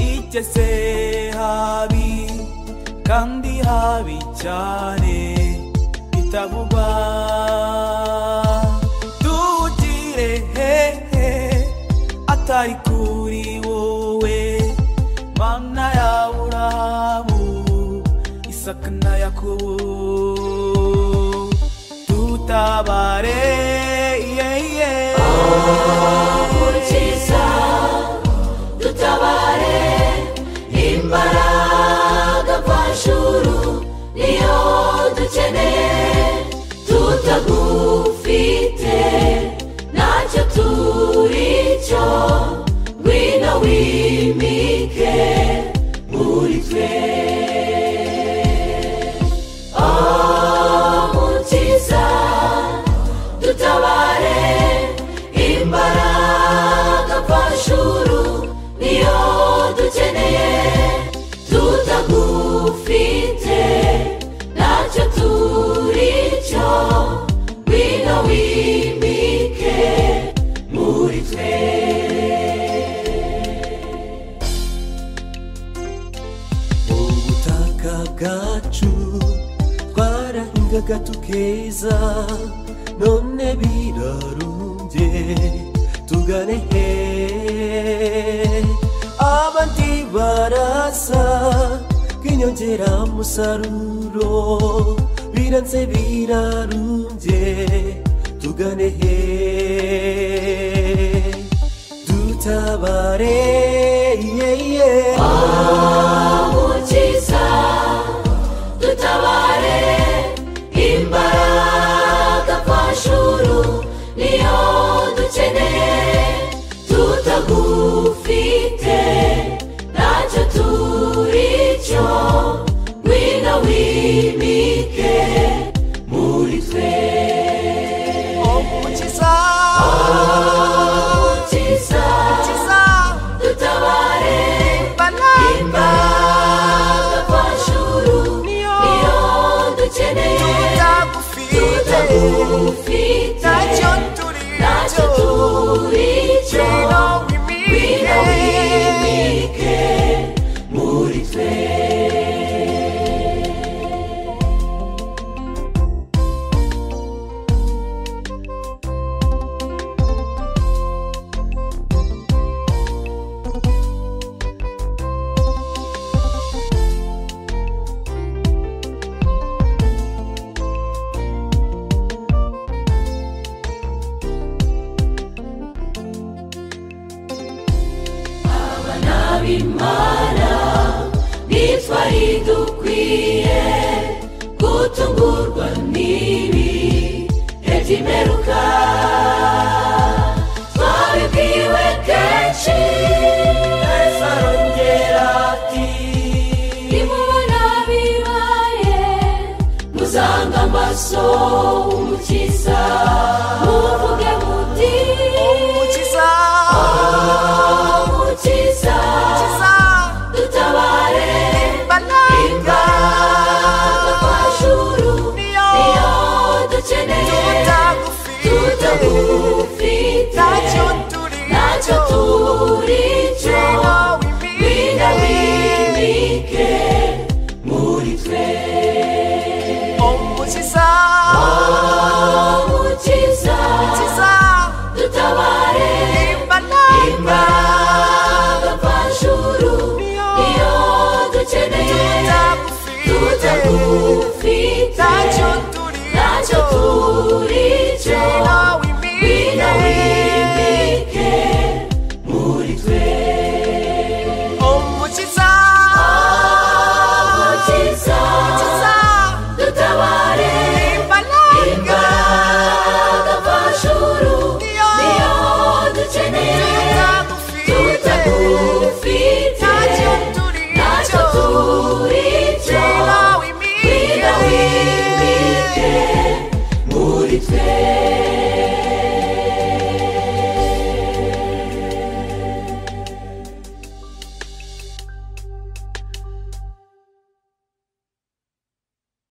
igeze habi kandi habi cyane bitavugwa tuwugire hehe atari kuri wowe mana ya urahabu isaka na yakobo tutabare yeah, yeah. mukiza dutabare imbaraga mvajuru niyo dukeneye tutagufite ntacyo turi cyo ngwino wimike muri twe oh mukiza dutabare imbaraga mvajuru niyo dukeneye tutagufite ntacyo turi cyo ngwino wimike muri twe ubutaka bwacu twarahingaga tukeza none birarumbye tugane he abandi barasa bw'inyongeramusaruro biranze birarumbye tugane he dutabare yeah, yeah. mukiza dutabare imbaraga mvajuru niyo dukeneye tutagufite ntacyo turi cyo ngwino wimike muri twe Umukiza, mukiza Umukiza, dutabare Baramba, imbaraga mvajuru niyo niyo dukeneye tutagufite, tutagufite ntacyo turi ntacyo cyo, turi cyo ngwino wimike. ngwino wimike muri twe abimana ntitwari dukwiye gutungurwa n'ibi leta imeruka twabibwiwe kenshi ese arongera ati nimubona bibaye muzanga amaso umukiza muvuge muti Umukiza, umukiza Umukiza, dutabare Baramba, imbaraga mvajuru niyo niyo dukeneye tutagufite, tutagufite ntacyo turi ntacyo cyo, turi cyo ngwino wina wimike. wimike muri twe Umukiza,